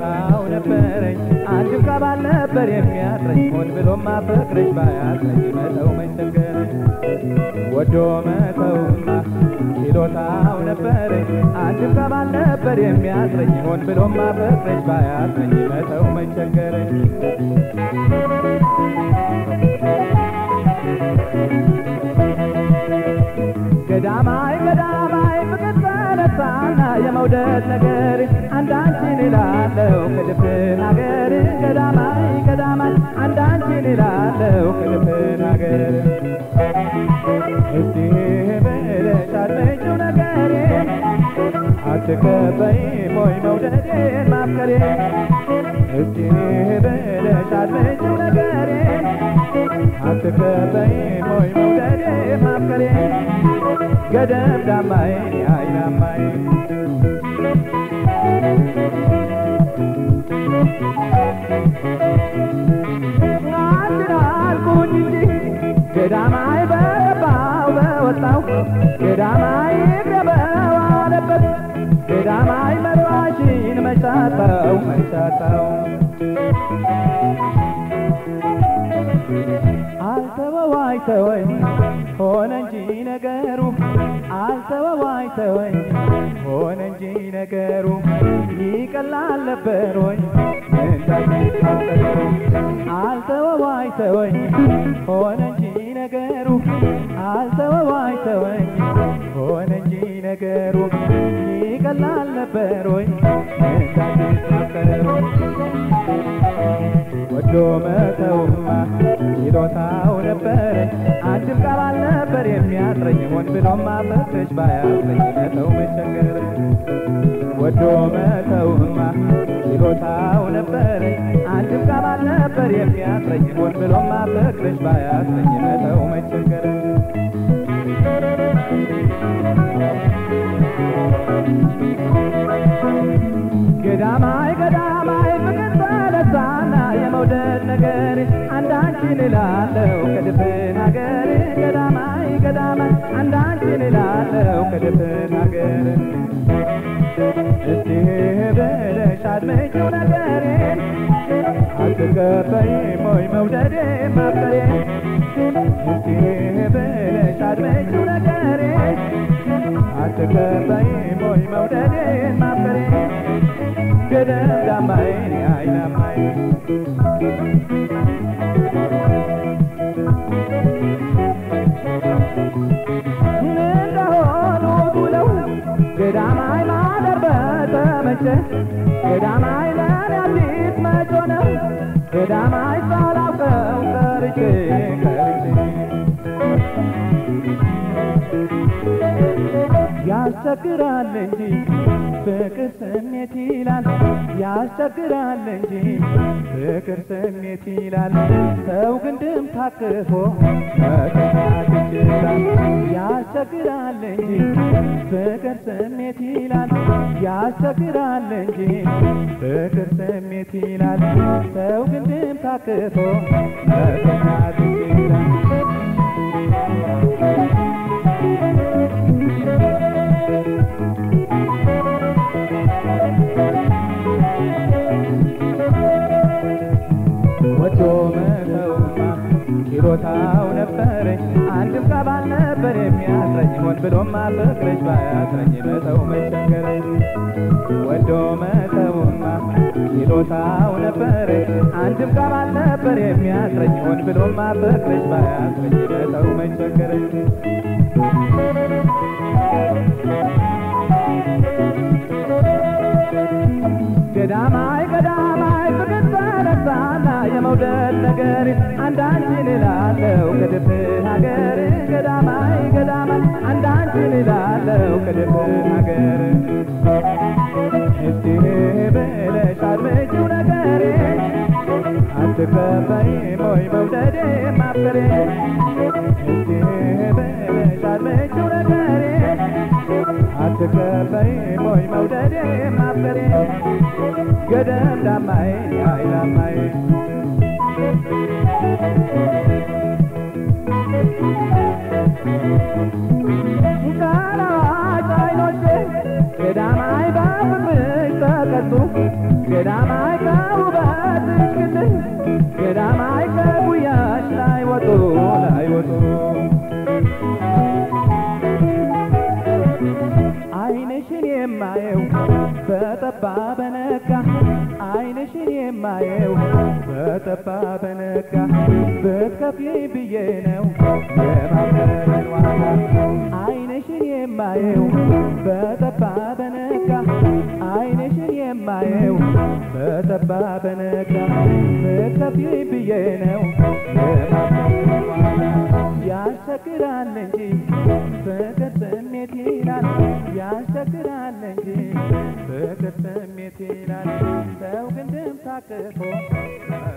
ችሎታው ነበረኝ አንድም ከባል ነበር የሚያጥረኝ ሆን ብሎ ማፈቅረሽ ባያጥረኝ መተው መቸገረኝ ወዶ መተውማ ችሎታው ነበረኝ አንድም ከባል ነበር የሚያጥረኝ ሆን ብሎ ማፈቅረሽ ባያጥረኝ መተው መቸገረኝ ገዳማይ ገዳማይ ፍቅር ተነሳና የመውደድ ነገር አንዳንቺን ይላለው ከድፍን ሀገር ገዳማይ ገዳማይ አንዳንቺን ይላለው ከድፍን ሀገር እስቲ ብለሽ አድምጪው ነገሬ አትከበይም ወይ መውደዴን ማፍቀሬ እስቲ ብለሽ አድምጪው ነገሬ አትከበይም ወይ መውደዴን ማፍቀሬ ገደብ ዳማይ አይናማይ አንድ አልኩኝ እንጂ ገዳማይ በገባው በወጣው ገዳማይ እግሬ በዋለበት ገዳማይ መራሽን መቻታው መቻታው አልተወዋይ ተወኝ ሆነ እንጂ ነገሩ አልተወዋይ ተወኝ ሆነ እንጂ ነገሩ ይቀላል ነበር ወይ እንዳትታጠሩ አልተወዋይ ተወኝ ሆነ እንጂ ነገሩ አልተወዋይ ተወኝ ሆነ እንጂ ነገሩ ይቀላል ነበር ወይ እንዳትታጠሩ ወዶ መተውማ ችሎታው ነበረኝ አንድም ቃል አልነበር የሚያጥረኝ ሆን ብሎም ማፈቅረሽ ባያጥረኝ መተው መቸገር ወዶ መተውማ ችሎታው ነበረኝ አንድም ቃል አልነበር የሚያጥረኝ ሆን ብሎም ማፈቅረሽ ባያጥረኝ መተው መቸገር ገዳማይ ገዳማይ ፍቅር ተነሳና የመውደድ ነገር አንዳንቺን እላለሁ ከድፍን ሀገር ገዳማይ ገዳማይ አንዳንቺን እላለሁ ከድፍን ሀገር እስቲ ብለሽ አድምጪው ነገሬን አትቀበይም ወይ መውደዴ ማፍቀሬ እስቲ ብለሽ አድምጪው ነገሬን አትቀበይም ወይ መውደዴን ማፍቀሬ ገደብ ዳማይ አይናማይ እንደሆኑ ብለው ገዳማይ ማደር በተመቸ ገዳማይ ለኔ አዲስ መጮ ነው ገዳማይ ሳላውቀው ቀርቼ ቀርቼ ያስቸግራል እንጂ ፍቅር ስሜት ይላል ያስቸግራል እንጂ ፍቅር ስሜት ይላል ሰው ግንድም ታቅፎ መከታት ይችላል ያስቸግራል እንጂ ፍቅር ስሜት ይላል ያስቸግራል እንጂ ፍቅር ስሜት ይላል ሰው ግንድም ታቅፎ መከታት ይችላል ወዶ መተውማ ችሎታው ነበረኝ አንድም ቃል ነበር የሚያስረኝ ሆን ብሎም ማፈቅረሽ ባያስረኝ መተው መቸገረኝ ወዶ መተውማ ችሎታው ነበረኝ አንድም ቃል ነበር የሚያስረኝ ሆን ብሎም ማፈቅረሽ ባያስረኝ መተው መቸገረኝ ገዳማይ ገዳማይ ፍቅር ተነሳና የመውደድ ነገር አንዳንቺን እላለሁ ከድፍን ሀገር ገዳማይ ገዳማይ አንዳንቺን እላለሁ ከድፍን ሀገር እስቲ ብለሽ አድምጪው ነገሬ አትከበይም ወይ መውደዴ ማፍቀሬ እስቲ ብለሽ አድምጪው ነገሬ አትከበይም ወይ መውደዴ ማፍቀሬ ገደም ዳማይ አይላማይ ካላዋጭ አይኖቼ ገዳማይ በፍቅርሽ ከገጹ ገዳማይ ከውበትሽ ግልጥ ገዳማይ ከጉያሽ ላይ ወጡ ላይ ወጡ አይንሽን የማየው በጠባ በነጋ አይንሽን የማየው በጠባ በነጋ ብትከፍይ ብዬ ነው የማፍቀርን ዋጋ አይንሽን የማየው በጠባ በነጋ አይንሽን የማየው በጠባ በነጋ ብትከፍይ ብዬ ነው የማፍቀርን ዋጋ ያስቸግራል እንጂ ፍቅር ስሜት ይላል ያስቸግራል እንጂ ፍቅር ስሜት ይላል ሰው ግን ድም ታቅፎ